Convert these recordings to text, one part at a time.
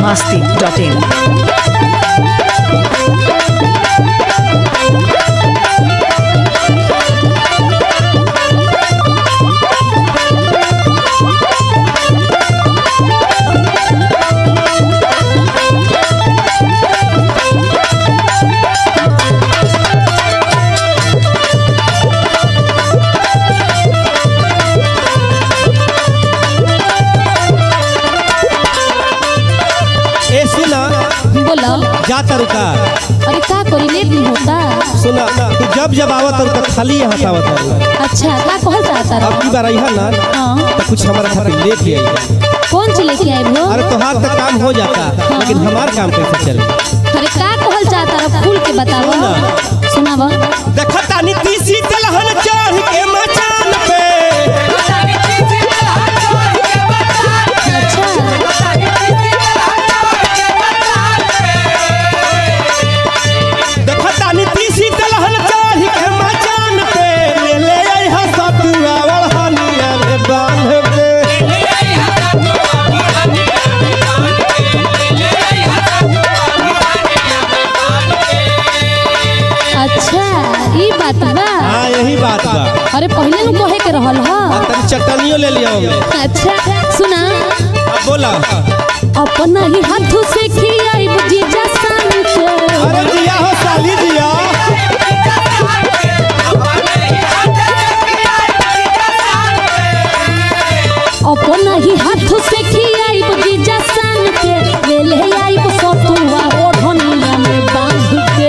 biharmasti.in ए सुना बोला जा तरुका अरे का करी लेट नहीं होता सुना तू जब जब आवत तरुका खाली यहाँ से आवत तारू अच्छा का कहल चाहता अब की रहा बार आई ना हाँ तो कुछ हमारा खातिर लेके आई कौन सी लेके आए भो अरे तोहार तक काम हो जाता लेकिन हमार काम कैसे चले अरे का कहल चाहता रहा खुल के बतावा सुनावा देखता नी तीसी दलहन चढ़ के मचान पे अच्छा देखता नी तीसी दलहन चढ़ के मचान पे ले ले आई हसतुआ वढ़निया रे बांध पे अच्छा ई बात बा हाँ यही बात बा अरे पहले नु कहे के रहल ह तनी चटनियो ले लिया हमने अच्छा सुना अब बोला अपना ही हाथों से खियाई जीजा सान के अरे जिया हो साली जिया अपना ही हाथों से खियाई जीजा सान के ले ले आई सतुआ ओढ़निया में बांध के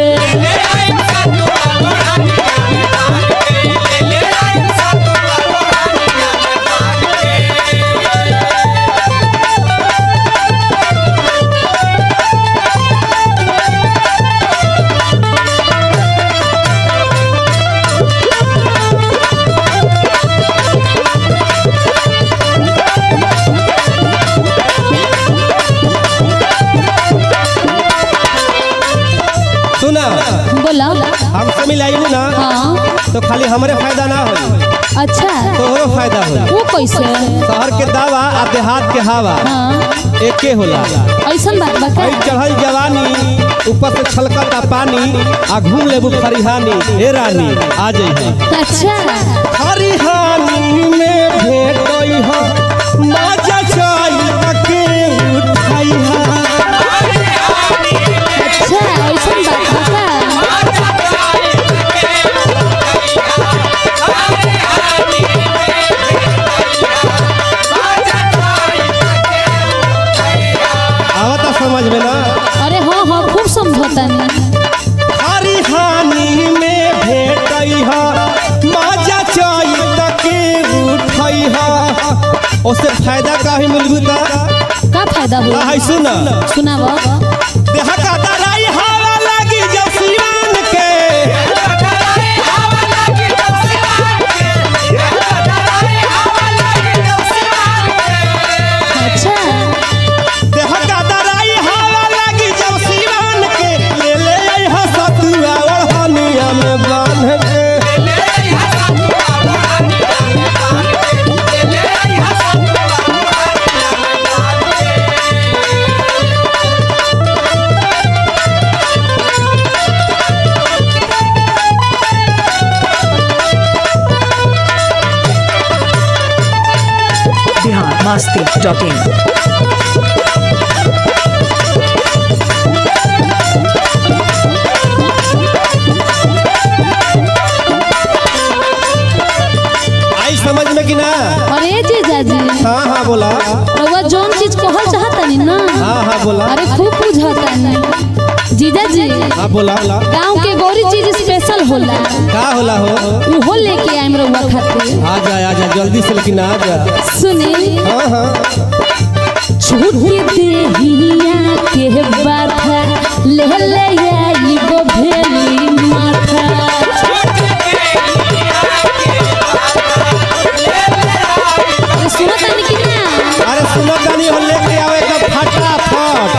सुना बोला हमसे मिलाई ना हाँ तो खाली हमरे फायदा ना हो अच्छा तोहरो फायदा हो वो कैसे शहर के दावा आ देहात के हवा हाँ एके होला ऐसन बात बा आई का चढ़ल जवानी ऊपर से छलकता पानी आ घूम लेबू खरिहानी हे रानी आ जइहे अच्छा खरिहानी में भेटई हो माजा चाई तके उठाई हा अच्छा ऐसन बात बा का आवता समझ में ना अरे हाँ हाँ खूब समझौता नहीं खरिहानी में भेटई हा माजा चाई तके उठाई हा ओसे फायदा काहे मिलबू ता का फायदा आ हुआ है सुना सुनावा देह का दराई हवा लगी जब सिवान के अच्छा देह का दराई हवा लगी जब सिवान के ले ले आई हसतुआ ओढ़निया में बांध के biharmasti.in आई समझ में कि ना अरे जीजा जी हाँ हाँ बोला रउआ जौन चीज कहल चाहता नहीं ना हाँ हाँ बोला अरे खूब बुझाता नहीं जीजा जी हाँ बोला गांव के गौरी चीज स्पेशल होला का होला हो उहो लेके आइम रउआ खातिर आ जा आ जा जल्दी से लेकिन आ जा सुनी हाँ हाँ छूट देहिया के बाथा ले ले आई गो भेली माथा अरे सुनो तानी कि ना अरे सुनो तानी हो लेके आवे तो फटाफट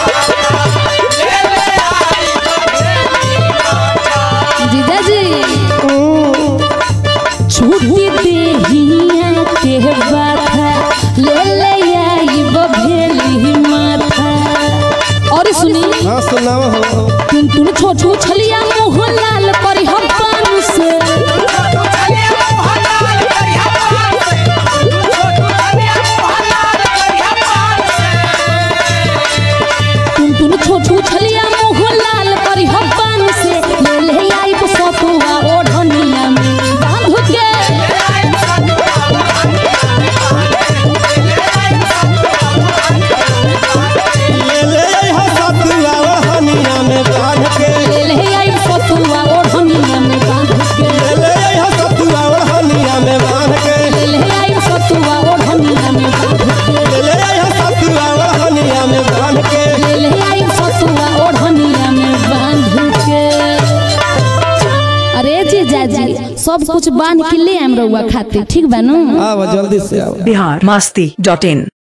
जीजा जी छूट देहिया के बाथा ले ले आई गो भेली माथा टुन छोटू छलिया मुँह लाल करी हम पान से टुन टुन छोटू छलिया मुँह लाल करी हम पान से ले ले आई सतुआ ओढ़निया में बांध के ले ले अइहा सतुआ ओढ़निया में बांध के ले ले आई सतुआ ओढ़निया में बांध के ले ले अइहा सतुआ ओढ़निया में बांध के ले ले आई सतुआ ओढ़निया में बांध के ले ले अइहा सतुआ ओढ़निया में बांध के ले ले आई सतुआ ओढ़निया में बांध के अरे जीजा जी सब कुछ बांध के ले आम रउआ खातिर ठीक बा नु आवा जल्दी से आवा बिहार मस्ती डॉट इन